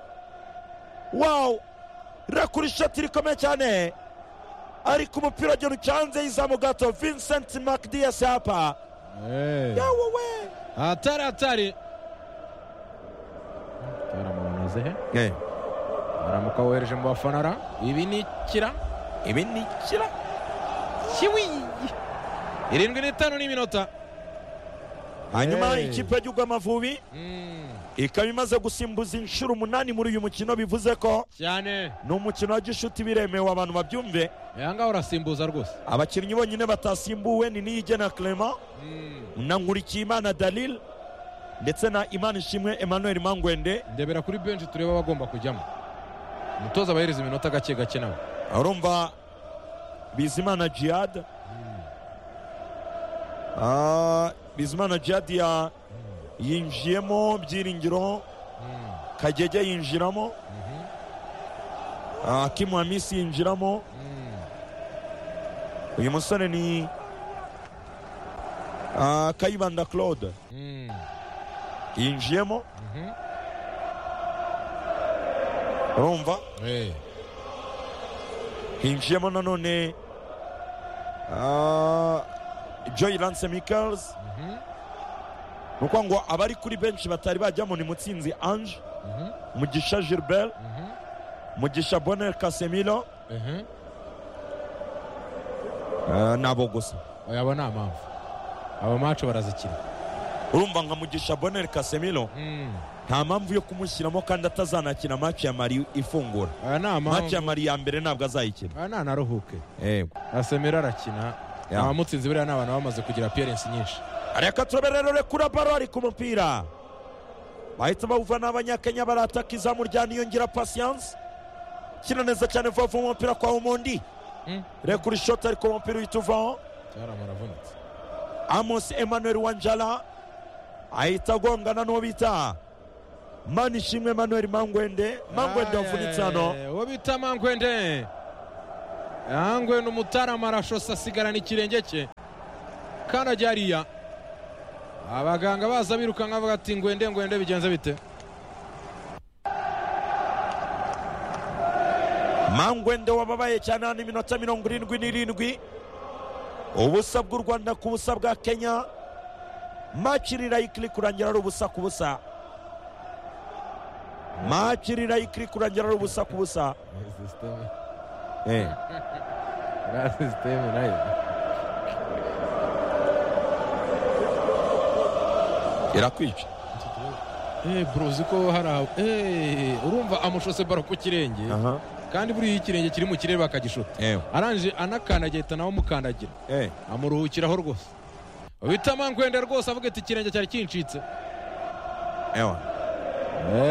wawu rakura ishoti rikomeye cyane ari ku mupira agera ucanze y'izamu gato vincent macdias hapa yawowe atari atari baramubonoze he baramuka wohereje mu bafanara ibi ni kira ibi ni kira kiwi irindwi n'itanu n'iminota hanyuma Hey. ikipe y'igihugu amavubi Mm, ikaba imaze gusimbuza inshuro umunani muri uyu mukino bivuze ko cyane ni umukino wa gishuti biremewe abantu babyumve aya ngaha urasimbuza rwose abakinnyi bonyine batasimbuwe ni niyigena clement Mm, na nkurikiyimana dalil ndetse na imana ishimwe emmanuel mangwende ndebera kuri benshi turebe abagomba kujyamo umutoza abahereza iminota gake gake nawe urumva bizimana jihad Ah, bizimana jihad ya- yinjiyemo byiringiro Mm, kagege yinjiramo mhm, Ah, Kimu Hamisi yinjiramo mm. uyu musore ni ah, kayibanda claude Mm, yinjiyemo mhm. urumva Eh, hinjiyemo nanone ah, joy lance michaels mhm, ni ukuvuga ngo abari kuri benshi batari bajyamo ni mutsinzi ange mhm, mugisha gilbert mhm, mugisha bonel casemiro mhm. ah, nabo gusa Oya, abo ni amavu aba macu barazikina urumva nka mugisha bonel casemiro Mm. nta mpamvu yo kumushyiramo kandi atazanakina match ya mari ifungura aya ni match ya amavu mari ya mbere ntabwo azayikina aya ni anaruhuke yego asemera arakina Ya. abamutsinzi buriya ni abantu bamaze kugira appearance nyinshi reka turabere rero rekura baro ari ku mupira bahita bawuva n'abanyakenya barataka izamu rya niyongera pasiyanse kina neza cyane vuba vuba umupira kwa umundi Mm. rekura ishoti ariko umupira uhita uvaho cyaramara avunitse amos emmanuel wanjala ahita agongana n'uwo bita manishimwe emmanuel mangwende mangwende wavunitse hano Aye, uwo bita mangwende mangwende umutarama arashose asigarana ikirenge cye kanajya hariya abaganga baza birukanka bavuga ati ngwende ngwende bigenze bite mangwende wababaye cyane hano iminota mirongo irindwi n'irindwi ubusa bw'u rwanda ku busa bwa kenya maci rirayikiri kurangira ari ubusa ku busa maci rirayikiri kurangira ari ubusa ku busa Eh. irakwica Eh, bro uzi ko hari aho Eh, urumva amushose baro ku kirenge aha kandi buriya iyo ikirenge kiri mu kirere bakagishuka ewe arangije anakandagira ahita nawe amukandagira eh amuruhukiraho rwose bita mangwende rwose avuga ati ikirenge cyari kincitse ewe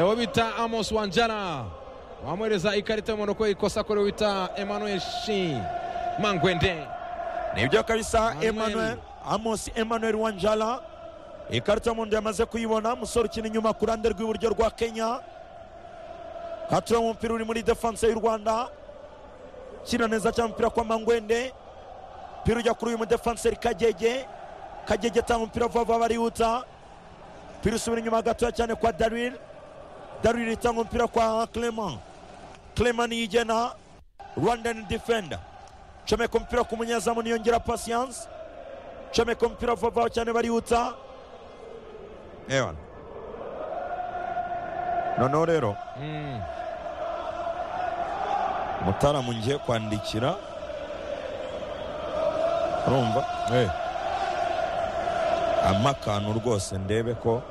uwo bita amos wanjara wamuhereza ikarita y'umuntu ko ikosa akorewe bita emmanuel shi mangwende nibyo kabisa Manuel. emmanuel amos emmanuel wanjala ikarita y'umuhondo yamaze kuyibona umusore ukina inyuma ku ruhande rw'iburyo rwa kenya katura umupira uri muri defanse y'u rwanda kina neza cyane umupira kwa mangwende umupira ujya kuri uyu mudefanseri kagege kagege atanga umupira vuba vuba barihuta umupira usubira inyuma gatoya cyane kwa daril daril itanga umupira kwa clement clement niyigena rwandan defender comeka umupira ku munyezamu niyongera patience comeka umupira vuba vuba cyane barihuta ewana noneho rero Mm. mutaramu ngiye kwandikira urumva ampa akantu rwose ndebe ko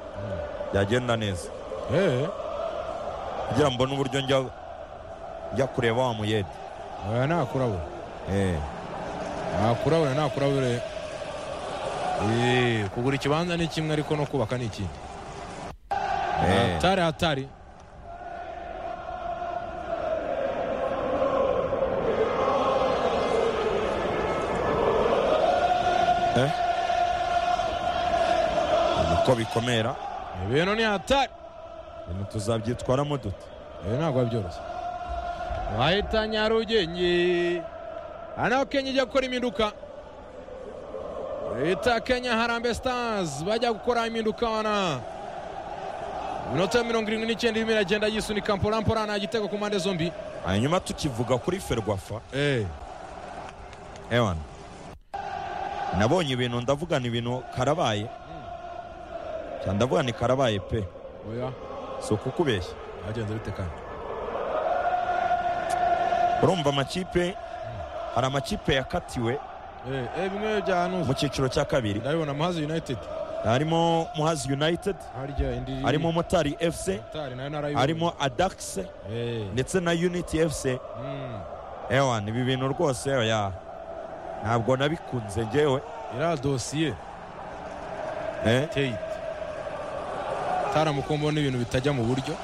byagenda neza Eh, kugira ngo mbone uburyo njya njya kureba wa muyede oya nakurabura Eh, nakurabura nakurabure Eh, kugura ikibanza ni kimwe ariko no kubaka ni ikindi eh. hatari hatari uko bikomera ibintu ni hatari ibintu tuzabyitwaramo dute ibi ntabwo biba byoroshye wahita nyarugenge aha naho kenya ijya gukora impinduka leta kenya harambe stars bajya gukora impinduka wana inota ya mirongo irindwi n'icyenda irimo iragenda yisunika mpora mpora nta gitego ku mpande zombi hanyuma tukivuga kuri ferwafa Eh, ewana nabonye ibintu ndavugana ibintu karabaye cyane ndavuga ni karabaye pe oya si ukukubeshya byagenze bite kandi urumva amakipe hari amakipe yakatiwe Eh, eh, bimwe byanuza mu cyiciro cya kabiri ndabibona muhazi united harimo muhazi united harya indi harimo motari fc Mutari nayo narayibonye. harimo adax Eh, ndetse na unity fc mm, ewana ibi bintu rwose oya ntabwo nabikunze ngewe iriya dosiye eh, teyite taramukombo n'ibintu bitajya mu buryo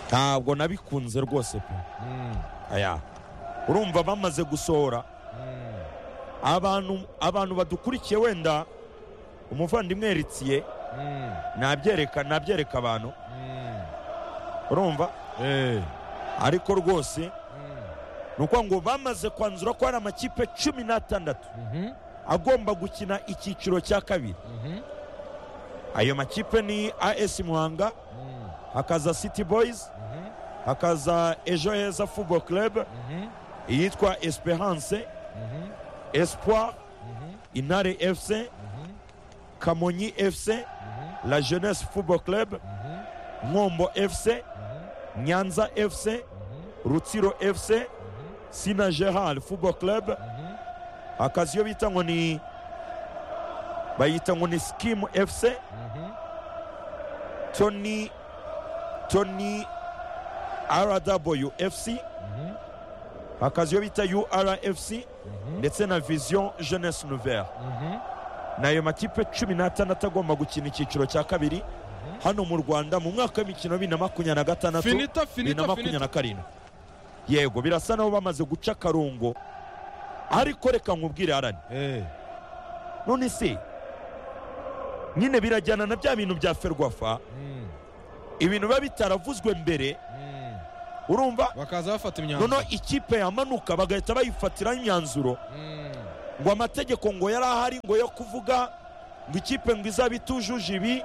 ntabwo nabikunze rwose pe Mm, aya urumva bamaze gusohora mm. abantu abantu badukurikiye wenda umuvandimwe Heritiye Mm, nabyereka nabyereka abantu mm. urumva Eh, ariko rwose mm, ni ukuvuga ngo bamaze kwanzura ko hari amakipe cumi n'atandatu mhm, agomba gukina icyiciro cya kabiri mhm, ayo makipe ni as muhanga mm, hakaza city boys mhm, hakaza ejo heza football club mhm, iyitwa esperance mhm, espoir mhm, intare fc mhm, kamonyi fc mhm, la jeunesse football club mhm, nkombo fc mhm, nyanza fc mhm, rutsiro fc mhm, sina gerard football club mhm. hakaza iyo bita ngo ni bayita ngo ni skimu fc Mhm. tony tony rwfc Mhm. hakaza iyo bita urfc Mhm. ndetse na vision jeunesse nouvelle Mhm. ni ayo makipe cumi n'atandatu agomba gukina icyiciro cya kabiri hano mu rwanda mu mwaka w'imikino bibiri na makumyabiri na gatandatu Finita, bibiri finita, na makumyabiri finita. na karindwi yego birasa nabo bamaze guca akarungo ariko reka nkubwire arani Eh, none se nyine birajyana na bya bintu bya ferwafa mm, ibintu biba bitaravuzwe mbere Mm. urumva bakaza bafata imyanzuro noneho ikipe yamanuka bagahita bayifatiraho imyanzuro Mm. ngo amategeko ngo yari ahari ngo yo kuvuga ngo ikipe ngo izaba itujuje ibi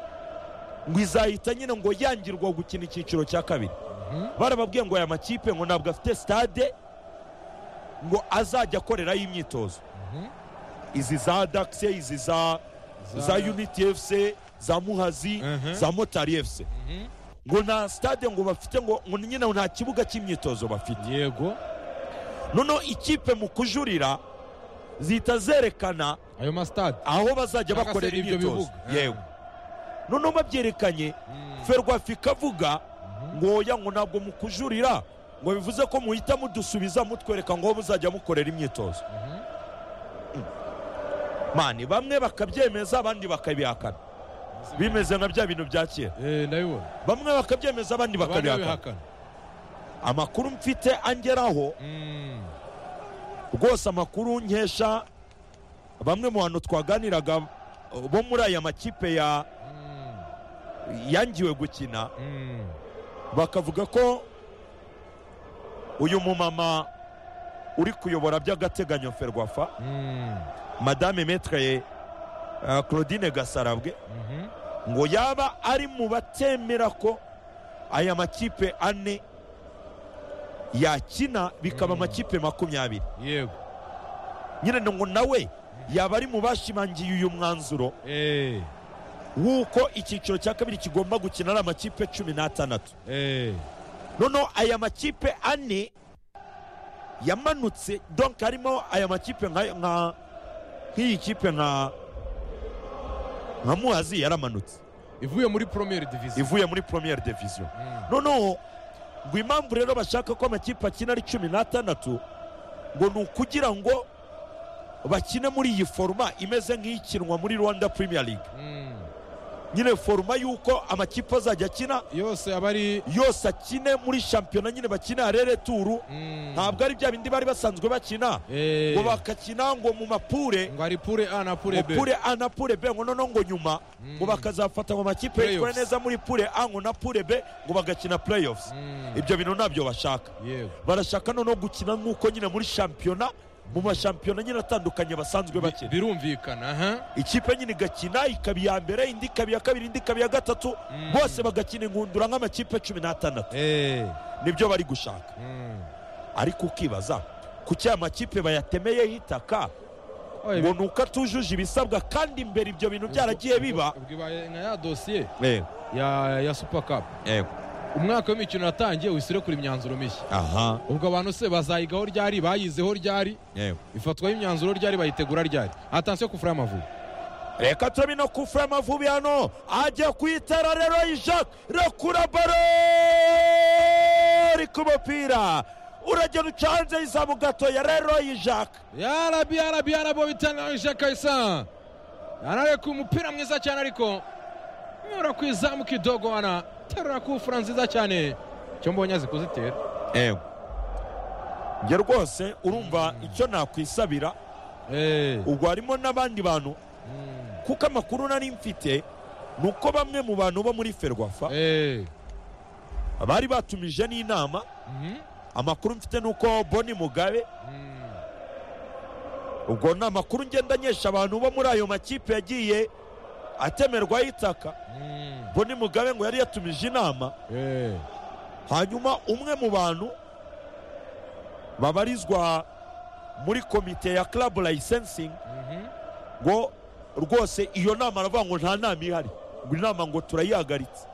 ngo izahita nyine ngo yangirwa gukina icyiciro cya kabiri barababwiye ngo aya makipe ngo ntabwo afite stade ngo azajya akorerayo imyitozo Mhm. izi za dakise izi za Za- za unity fc za muhazi Mhm. za motari fc Mhm. ngo nta stade ngo bafite ngo ngo nyine nta kibuga cy'imyitozo bafite yego noneho ikipe mu kujurira zihita zerekana ayo masitade aho bazajya Cyangwa se bakorera ibyo imyitozo bibuga. yego noneho babyerekanye Mm. ferwafa ikavuga ngo oya ngo ntabwo mukujurira ngo bivuze ko muhita mudusubiza mutwereka ngo aho muzajya mukorera imyitozo Mhm. mani bamwe bakabyemeza abandi bakabihakana bimeze nka bya bintu bya kera Eh, ndabibona bamwe bakabyemeza abandi abandi bakabihakana babihakana amakuru mfite angeraho Mm. rwose amakuru nkesha bamwe mu bantu twaganiraga uh, bo muri aya makipe ya Mm. yangiwe gukina Mm. bakavuga ko uyu mumama uri kuyobora by'agateganyo ferwafa Mm. madame metre uh, claudine gasarabwe Mhm. ngo yaba ari mu batemera ko aya makipe ane yakina bikaba Mm. amakipe makumyabiri yego nyine ngo nawe yaba ari mu bashimangiye uyu mwanzuro Eh. w'uko icyiciro cya kabiri kigomba gukina ari amakipe cumi n'atandatu Eh. noneho aya makipe ane yamanutse donc harimo aya makipe nka nka- nk'iyi kipe nka nka muhazi yaramanutse ivuye muri premier division ivuye muri première division Mm. noneho ngo impamvu rero bashaka ko amakipe akina ari cumi n'atandatu ngo ni ukugira ngo bakine muri iyi foruma imeze nk'ikinwa muri rwanda premier league Mm. nyine foruma y'uko amakipe azajya akina yose aba ari yose akine muri shampiyona nyine bakina rereturu Mm. ntabwo ari bya bindi bari basanzwe bakina Eh. ngo bakakina ngo mu mapure ngo ari pure a na pure ngo b pure a na pure b ngo noneho ngo nyuma ngo Mm. bakazafata mu makipe yitwara Playoffs. neza muri pure a ngo na pure b ngo bagakina playoffs Mm. ibyo bintu ntabyo bashaka yego barashaka noneho gukina nk'uko nyine muri shampiyona mu mashampiyona nyine atandukanye basanzwe bakina birumvikana aha ikipe nyine igakina ikaba iya mbere indi ikaba iya kabiri indi ikaba iya gatatu Mm. bose bagakina inkundura nk'amakipe cumi n'atandatu Eh. nibyo bari gushaka Mm. ariko ukibaza kuki aya makipe bayatemeyeho itaka Oye, ngo ni uko atujuje ibisabwa kandi imbere ibyo bintu byaragiye biba ubwo ibaye nka ya dosiye yego ya ya super cup yego umwaka w'imikino yatangiye wisire kuri imyanzuro mishya aha ubwo abantu se bazayigaho ryari bayizeho ryari yego ifatwaho imyanzuro ryari bayitegura ryari atansiyo kufura y'amavubi reka turabe no kufura amavubi hano ajya kuyitera rero ijacques rekura baro iri ku mupira uragenda uca hanze y'izamu gatoya rero ijacques yarabi yarabi yarabi bitangaje kabisa anareka umupira mwiza cyane ariko nyura ku izamu kidogo wana terura kufura nziza cyane cyo mbonye azi kuzitera yego njye rwose urumva icyo nakwisabira Eh, ubwo harimo n'abandi bantu mm, kuko amakuru nari mfite ni uko bamwe mu bantu bo muri ferwafa eh, bari batumije n'inama mhm, amakuru mfite ni uko boni mugabe mm, ubwo ni amakuru ngenda nyesha abantu bo muri ayo makipe yagiye atemerwaho itaka mm, boni mugabe ngo yari yatumije inama eh, hanyuma umwe mu bantu babarizwa muri komite ya club licensing mhm, ngo rwose iyo nama aravuga ngo nta nama ihari ngo inama ngo turayihagaritse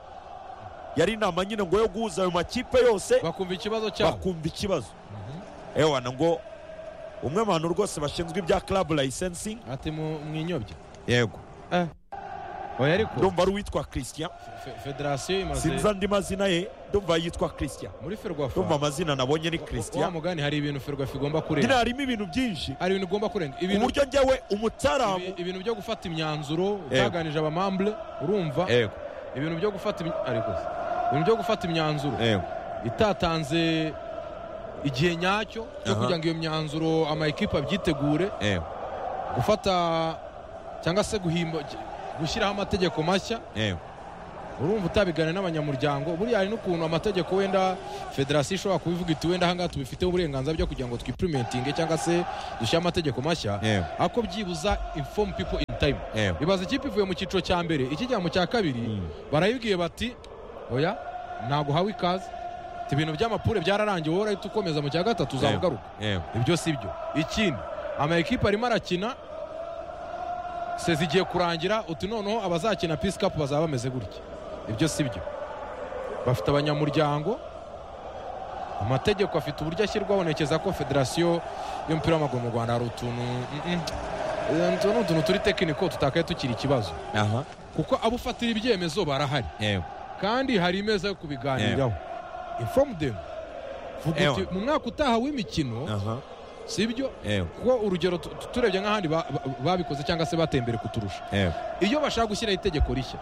yari inama nyine ngo yo guhuza ayo makipe yose bakumva ikibazo cyabo bakumva ikibazo Mhm. ewana ngo umwe mu bantu rwose bashinzwe ibya club licensing ati mu- mwinyobye yego Eh, oya ariko ndumva ari uwitwa christian fe- federasiyo sinzi imaze andi mazina ye ndumva yitwa christian muri ferwafa ndumva amazina nabonye ni wa christian mugani hari ibintu ferwafa igomba nyine kurenga harimo ibintu byinshi hari ibintu igomba kurenga ku ibintu buryo njyewe Ibi- umutaramu ibintu byo gufata imyanzuro byaganije abamambure urumva yego ibintu byo gufata imi- ariko se, ibintu byo gufata imyanzuro yego itatanze igihe nyacyo cyo Aha. kugira ngo iyo myanzuro amakipe abyitegure yego gufata cyangwa se guhimba gushyiraho amategeko mashya yego urumva utabigana n'abanyamuryango buriya hari n'ukuntu amategeko wenda federasiyo ishobora kubivuga iti wenda ahangaha tubifiteho uburenganzira byo kugira ngo twipurimentinge cyangwa se dushyire amategeko mashya Yewe. ariko byibuza inform people in time Yewe. ibaza ikipe ivuye mu cyiciro cya mbere ikijya mu cya kabiri barayibwiye bati oya ntabwo uhawe ikaze Ati, ibintu by'amapure byararangiye wowe urahita ukomeza mu cya gatatu uzaba ugaruka yewe ibyo si byo ikindi ama ekipe arimo arakina sezi igiye kurangira uti noneho abazakina pisi kapu bazaba bameze gutya ibyo si byo bafite abanyamuryango amategeko afite uburyo ashyirwaho ntekereza ko federasiyo y'umupira w'amaguru mu rwanda hari utuntu mm, mm, utu ni utuntu turi tekiniko tutakaye tukiri ikibazo aha kuko abo ufatira ibyemezo barahari yewe kandi hari imeza yo kubiganiraho inform them vuga uti Ewa. mu mwaka utaha w'imikino aha si byo yewe kuko urugero tu- tu- turebye nk'ahandi ba- ba- babikoze cyangwa se bateye imbere kuturusha yewe iyo bashaka gushyiraho itegeko rishya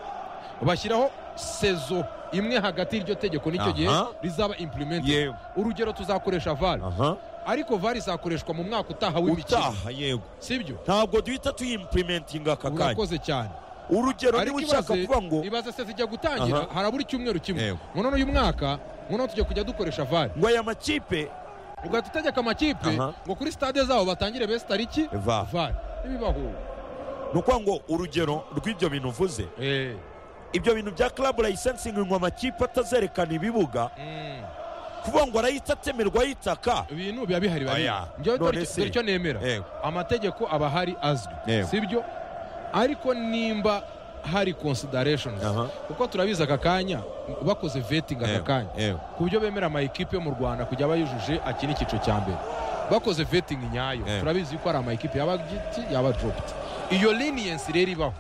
bashyiraho sezo imwe hagati y'iryo tegeko n'icyo gihe Aha. rizaba implement yewe urugero tuzakoresha var aha ariko var izakoreshwa mu mwaka utaha w'imikino utaha yego sibyo ntabwo duhita tuyimprimentinga aka kanya urakoze cyane urugero niba ushaka ibaze- kuvuga ngo ibaze sezo ijya gutangira Aha. harabura icyumweru kimwe Yego. noneho uyu mwaka noneho tujya kujya dukoresha var ngo aya makipe ugahita utegeka amakipe Aha. ngo kuri stade zabo batangire besi tariki va var ntibibaho ni ukuvuga ngo urugero rw'ibyo bintu uvuze Eh. ibyo bintu bya club licensingi ngo amakipe atazerekana ibibuga Mm. kuvuga ngo arahita atemerwa y'itaka ibintu biba bihari biba Oya, bihari. Njyewe dore none icyo- se. dore icyo nemera Yego. amategeko aba ahari azwi Yego. si byo ariko nimba hari considerations Aha. kuko turabizi aka kanya bakoze vetting aka kanya yewe ku buryo bemera amayikipe yo mu rwanda kujya aba yujuje akina icyiciro cya mbere bakoze vetting nyayo Yego. turabizi ko hari amayikipe yaba giti yaba dropped iyo leniency rero ibaho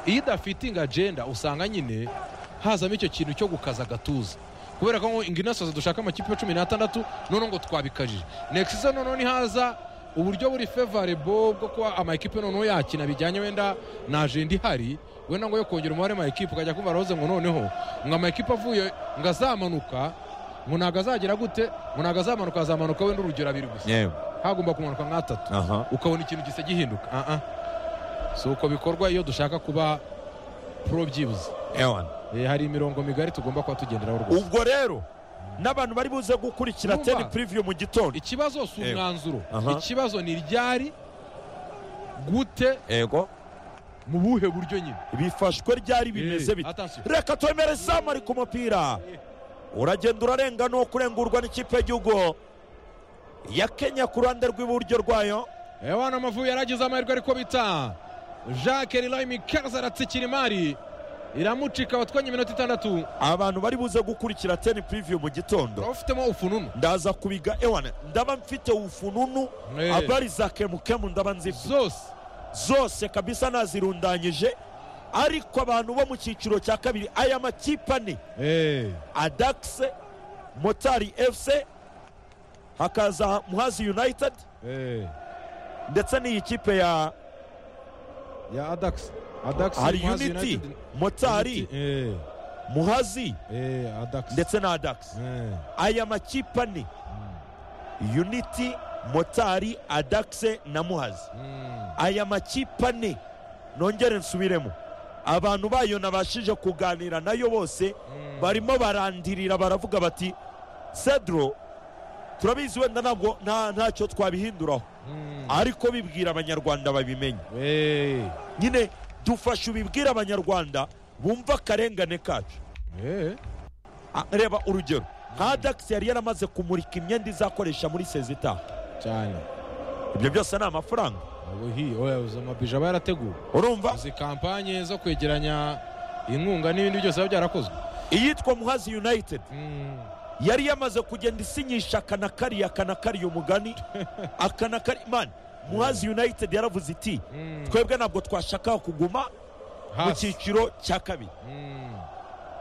iyo idafitinga agenda usanga nyine hazamo icyo kintu cyo gukaza agatuza kubera ko ngo inginasoza dushaka amakipe ya cumi n'atandatu noneho ngo twabikajije next season noneho nihaza uburyo buri favorable bwo kuba amakipe noneho yakina bijyanye wenda na agenda ihari wenda ngo yo kongera umubare w'amakipe ukajya kumva arahoze ngo noneho ngo amakipe avuye ngo azamanuka ngo ntabwo azagira gute ngo ntabwo azamanuka azamanuka wenda urugero abiri gusa yewe hagomba kumanuka nk'atatu aha ukabona ikintu gisa gihinduka ah ah si uko bikorwa iyo dushaka kuba pro byibuze ewana Eh, hari imirongo migari tugomba kuba tugenderaho rwose ubwo rero n'abantu bari buze gukurikira Urumva? teni puriviyu mu gitondo ikibazo si Yego. umwanzuro Aha. ikibazo ni ryari gute yego mu buhe buryo nyine bifashwe ryari bimeze bite Attention. reka twemere izamu ari ku mupira uragenda urarenga n'uwo kurengurwa n'ikipe y'igihugu ya kenya ku ruhande rw'iburyo rwayo ewana amavubi yaragize amahirwe ariko bita jacques rilay kaza aratsikira imari iramucika watwanye iminota itandatu abantu bari buze gukurikira teni puriviyu mu gitondo urabufitemo ufununu ndaza kubiga ewana ndaba mfite ufununu Eh. abari za kemukemu ndaba nzifite zose zose kabisa nazirundanyije ariko abantu bo mu cyiciro cya kabiri aya makipe ane Eh, adakise motari efuse hakaza muhazi united eh. ndetse n'iyi kipe ya ya adax adax hari Muhazi unity United. motari Eh, muhazi eh, adax ndetse na adakise Eh. aya makipe ane unity motari adakise na muhazi Mm. aya makipe ane nongere nsubiremo abantu bayo nabashije kuganira nayo bose barimo barandirira baravuga bati cedro turabizi wenda ntabwo nta- ntacyo twabihinduraho Mm. ariko bibwira abanyarwanda babimenye Eh. nyine dufashe ubibwire abanyarwanda bumva akarengane kacu Eh. Ah, reba urugero nka dax yari yaramaze kumurika imyenda izakoresha muri sezi itaha cyane ibyo byose ni amafaranga ubuhi oya uzi amabije aba yarateguwe urumva izi kampanye zo kwegeranya inkunga n'ibindi byose biba byarakozwe iyitwa muhazi united Mm. yari yamaze kugenda isinyisha akana kariya akana kariya umugani akana kari man muhazi united yaravuze iti Mm. twebwe ntabwo twashakaga kuguma mu Hasi. cyiciro cya kabiri Mm.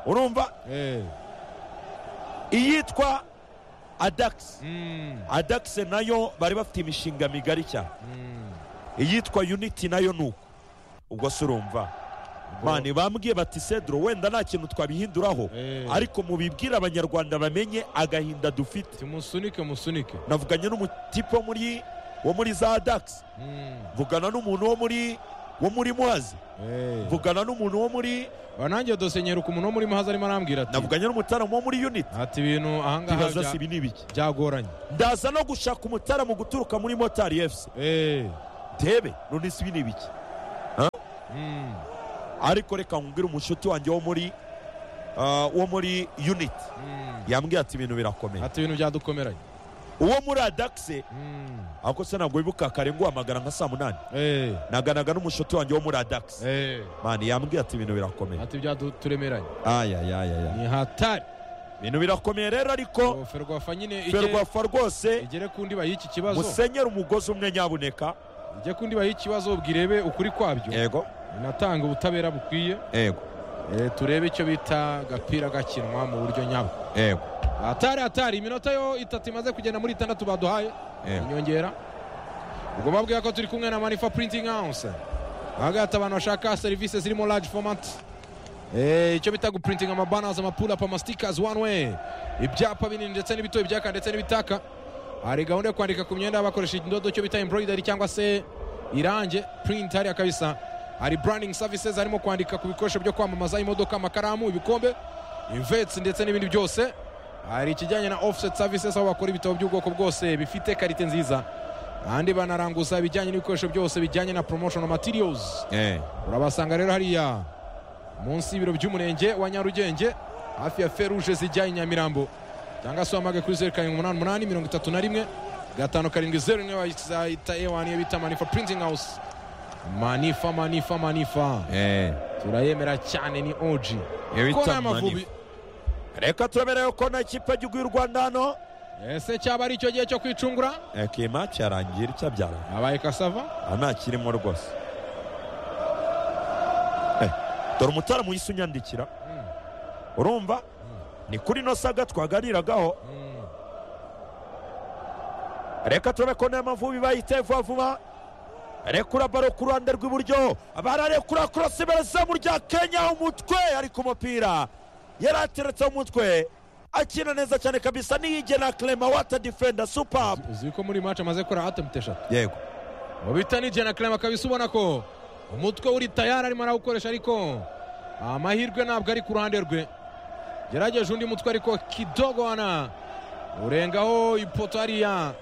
urumva Eh. iyitwa adax Mm. adax nayo bari bafite imishinga migari cyane Mm. iyitwa unity nayo ni uko ubwo se urumva mani bambwiye bati cedro wenda nta kintu twabihinduraho Eh. ariko mubibwire abanyarwanda bamenye agahinda dufite timusunike musunike navuganye n'umutipe wo muri wo muri za dax Mm. mvugana n'umuntu wo muri wo muri muhazi Eh. mvugana n'umuntu wo muri nanjye dosenyera ukuntu uno muri muhazi arimo arambwira ati navuganye n'umutaramu wo muri uniti ati ibintu ahangaha bibaza bya- si ibi ni ibiki byagoranye ndaza no gushaka umutaramu guturuka muri motari efuse Eh, ndebe none si ibi ni ibiki mm, ariko reka nkubwire umushuti wanjye wo muri ah, wo muri uniti mm. yambwiye ati ibintu birakomeye ati ibintu byadukomeranye uwo muri adakise Mm, ako se ntabwo wibuka kare ngo uhamagara nka saa munani eh, naganaga n'umushuti wanjye wo muri adakise eh. mani yambwiye ati ibintu birakomeye ati byaturemeranye ayayayaya ni hatari ibintu birakomeye rero ariko ferwafa nyine ijye- ferwafa rwose igere ku ndiba y'iki kibazo musenyere umugozi umwe nyabuneka ijye ku ndiba y'ikibazo bwirebe ukuri kwabyo yego inatanga ubutabera bukwiye yego Eh, turebe icyo bita agapira gakinwa mu buryo nyabwo yego hatari hatari iminota yo itatu imaze kugenda muri itandatu baduhaye yego inyongera ubwo babwiye ko turi kumwe na manifa printing house ahagahita abantu bashaka serivisi zirimo large format Eh, icyo bita guprinting amabanners amapulapa amastikers one way ibyapa binini ndetse n'ibitoya ibyaka ndetse n'ibitaka hari gahunda yo kwandika ku myenda bakoresheje indodo icyo bita embroidery cyangwa se irange print hariya kabisa hari branding services harimo kwandika ku bikoresho byo kwamamaza imodoka amakaramu ibikombe imvets ndetse n'ibindi byose hari ikijyanye na offset services aho bakora ibitabo by'ubwoko bwose bifite karite nziza ahandi banaranguza ibijyanye n'ibikoresho byose bijyanye na promotional materials urabasanga rero hariya munsi y'ibiro by'umurenge wa nyarugenge hafi ya feruje zijya i nyamirambo cyangwa se wamage kuri zeru karindwi umunani umunani mirongo itatu na rimwe gatanu karindwi zeru rimwe bazayita ewani iyo bita manifa printing house manifa manifa manifa turayemera cyane ni oji kona y'amavubi reka turemerewe ko na ikipe y'igihugu y'u rwanda hano ese cyaba ari icyo gihe cyo kwicungura kima cyarangira icyabyara habaye kasava aha ntakirimo rwose Eh, dore umutaramu yise unyandikira urumva ni kuri ino saga twaganiragaho Mm. reka turabe ko nta mavubi bayite vuba vuba rekura baro ku ruhande rw'iburyo bararekura korosi barazamu rya kenya umutwe ariko umupira yari ateretse umutwe akina neza cyane kabisa niyigena clema wata defenda supabu uzi ko muri match amaze gukora attempt eshatu yego mubita ni jana karema kabisa ubona ko umutwe uri tayari arimo arawukoresha ariko amahirwe ntabwo ari ku ruhande rwe gerageje undi mutwe ariko kidogona urengaho ipoto hariya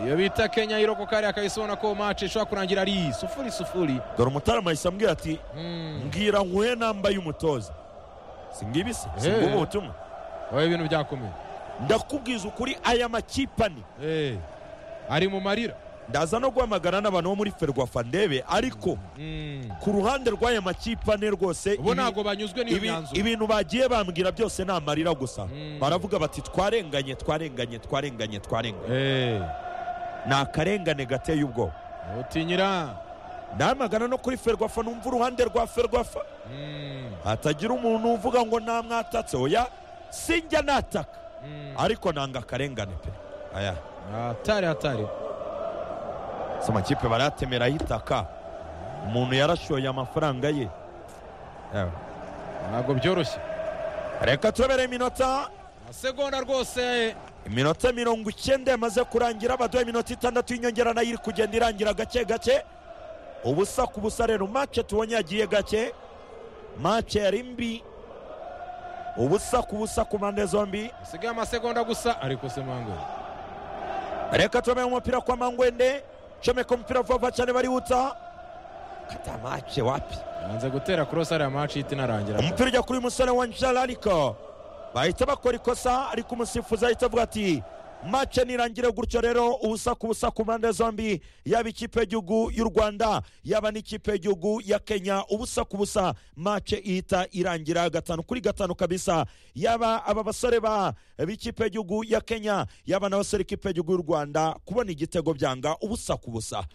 iyo bita kenya irokoka hariya kabisa ubona ko match ishobora kurangira ari sufuri sufuri dore umutaramu ahise ambwira ati Mm. mbwira nkuhe namba y'umutoza si ngibi se si Eh. ngubu ubutumwa oya ibintu byakomeye ndakubwiza ukuri aya makipe ane Eh, ari mu marira ndaza no guhamagara n'abantu bo muri ferwafa ndebe ariko Mm. ku ruhande rw'aya makipe ane rwose ubu ibi- ntabwo banyuzwe n'iyo Ibi- myanzuro ibintu bagiye bambwira byose ni amarira gusa Mm. baravuga bati twarenganye twarenganye twarenganye twarenganye Eh, ni akarengane gateye ubwoba utinyira namagana no kuri ferwafa numva uruhande rwa ferwafa Mm. hatagira umuntu uvuga ngo nta mwatatse oya sinjya nataka Mm. ariko nanga akarengane pe aya hatari hatari si amakipe baratemeraho itaka umuntu yarashoye amafaranga ye Ewe. ntabwo byoroshye reka turebere iminota amasegonda rwose iminota mirongo icyenda yamaze kurangira baduha iminota itandatu y'inyongera nayo iri kugenda irangira gake gake ubusa ku busa rero mace tubonye yagiye gake mace yari mbi ubusa ku busa ku mpande zombi hasigaye amasegonda gusa ariko se mango reka turebere umupira kwa mangwende comeka umupira vuba vuba cyane barihuta kata mace wapi yanze gutera kurosa ariya maci ihita inarangira umupira ujya kuri musore wa njala ariko bahita bakora ikosa ariko umusifuzi ahita avuga ati mace nirangire gutyo rero ubusa ku busa ku mpande zombi yaba ikipe y'igihugu y'u rwanda yaba n'ikipe y'igihugu ya kenya ubusa ku busa mace ihita irangira gatanu kuri gatanu kabisa yaba aba basore ba b'ikipe y'igihugu ya kenya yaba n'abasore ikipe y'igihugu y'u rwanda kubona igitego byanga ubusa ku busa